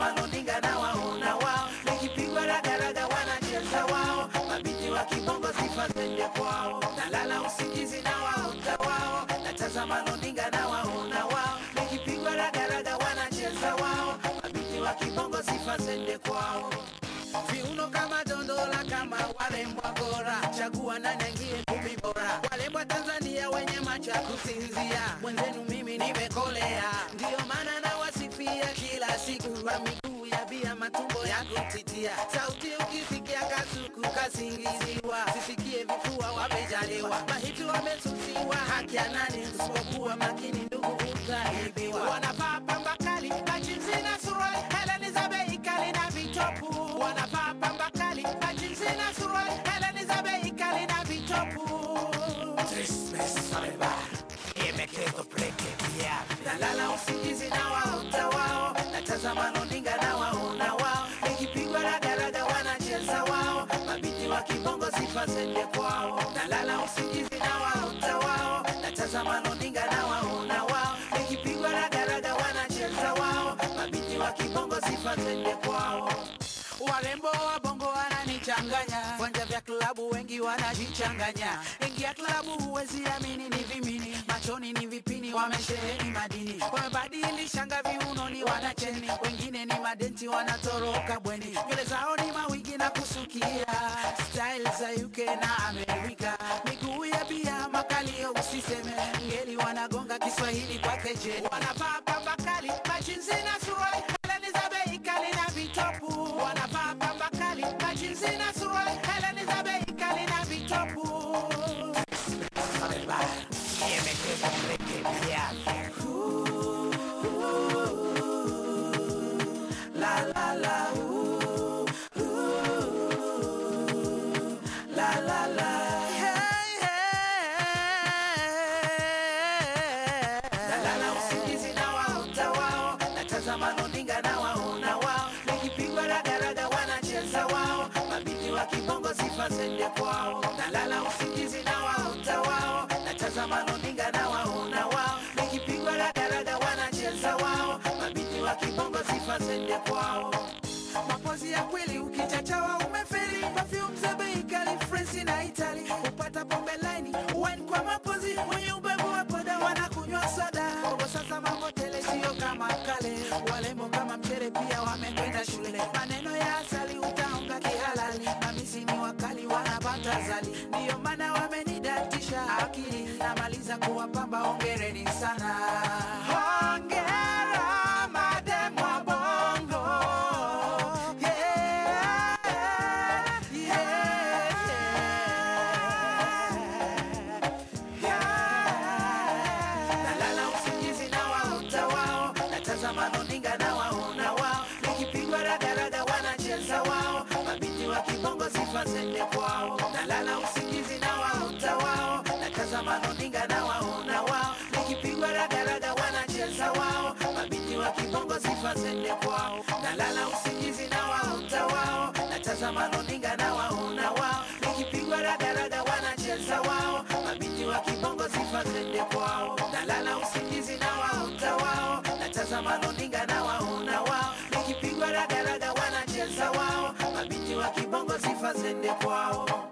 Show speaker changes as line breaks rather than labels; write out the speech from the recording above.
natazama runinga na waona wao, nikipigwa ragaraga wanacheza wao, mabinti wa kibongo sifa zende kwao, nalala usingizi na waota wao, natazama runinga na waona wao, nikipigwa ragaraga wanacheza wao, mabinti wa kibongo sifa zende kwao viuno kama dondola kama walembwa bora chagua nani aingie kumi bora walembwa tanzania wenye macho ya kusinzia mwenzenu mimi nimekolea ndiyo maana nawasifia kila siku kwa miguu ya bia matumbo ya kutitia sauti ukisikia kasuku kasingiziwa sisikie vifua wamejaliwa mahiti wamesusiwa haki ya nani usipokuwa makini ndugu utaibiwa wanavaa pamba kali majinsi na suruali heleni za bei kali na vitopu wanavaa pamba kali majinsi na suruali heleni za bei kali na vitopu nalala usingizi na waota wao natazama runinga na waona wao nikipigwa ragaraga wanacheza wao mabinti wa kibongo sifa zende kwao nalala usingizi na waota wao natazama runinga na waona wao nikipigwa ragaraga wanacheza wao mabinti wa kibongo sifa zende kwao warembo wa bongo wananichanganya vanja vya klabu wengi wanajichanganya ingia klabu huwezi amini ni vimini machoni ni vipini wamesheheni madini wamebadili shanga viunoni wanacheni wengine ni madenti wanatoroka bweni nywele zao ni mawigi na kusukia style za uk na amerika miguu ya bia makalio usiseme ngeli wanagonga kiswahili kwa keje wanavaa pamba kali majinsi na suruali heleni za bei kali na vitopu wanavaa pamba kali majinsi na suruali heleni za bei kali na vitopu La la la ooh, ooh, la la la hey, hey. Nalala usingizi na waota wao, natazama runinga na waona wao, nikipigwa ragaraga wanacheza wao, mabinti wa kibongo sifa zende kwao. Nalala usingizi na waota wao, natazama runinga na waona wao, nikipigwa ragaraga wanacheza wao, mabinti wa kibongo sifa zende kwao. Mapozi ya kweli ukichachawa umefeli, perfume za bei kali France na Italy, upata pombe laini wine kwa mapozi, wenye ubevu wa poda wanakunywa soda. Bobo sasa mambo tele sio kama kale, walembo kama mchere pia wamekwenda shule. Maneno ya asali utaonga kihalali, mamisi ni wakali wanapata zali, ndiyo maana wamenidatisha akili. Namaliza kuwapamba, hongereni sana, hongera madem wa bongo. Yeah, yeah, yeah. Nalala usingizi na waota wao, natazama runinga na waona wao, nikipigwa ragaraga wanacheza wao, mabinti wa kibongo sifa zende kwao. Nalala usingizi na waota wao, natazama runinga na waona wao, nikipigwa ragaraga wanacheza wao, mabinti wa kibongo sifa zende kwao. Nalala usingizi na waota wao, natazama runinga na waona wao, nikipigwa ragaraga wanacheza wao, mabinti wa kibongo sifa zende kwao. Nalala usingizi na waota wao, natazama runinga na waona wao, nikipigwa ragaraga wanacheza wao, mabinti wa kibongo sifa zende kwao.